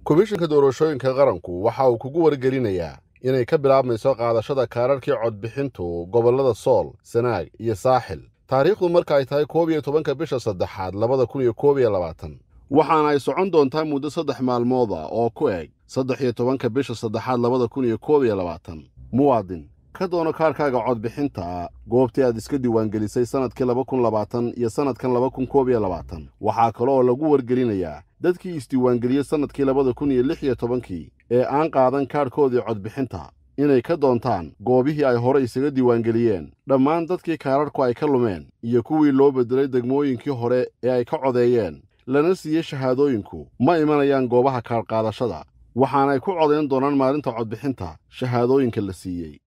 komishinka doorashooyinka qaranku waxa uu kugu wargelinayaa inay ka bilaabmayso qaadashada kaararkii codbixintu gobollada sool sanaag iyo saaxil taariikhdu marka ay tahay koob iyo tobanka bisha saddexaad labada kun iyo koob iyo labaatan waxaana ay socon doontaa muddo saddex maalmood ah oo ku eg saddex iyo tobanka bisha saddexaad labada kun iyo koob iyo labaatan muwaadin ka doono kaarkaaga codbixinta goobtii aad iska diiwaangelisay sannadkii laba kun labaatan iyo sannadkan laba kun koob iyo labaatan waxaa kale oo lagu wargelinayaa dadkii isdiiwaangeliyey sannadkii labada kun iyo lix iyo tobankii ee aan qaadan kaarhkoodii codbixinta inay ka doontaan goobihii ay hore isaga diiwaangeliyeen dhammaan dadkii kaararhku ay ka lumeen iyo kuwii loo beddelay degmooyinkii hore ee ay ka codeeyeen lana siiyey shahaadooyinku ma imanayaan goobaha kaarqaadashada waxaana ay ku codayn doonaan maalinta codbixinta shahaadooyinka la siiyey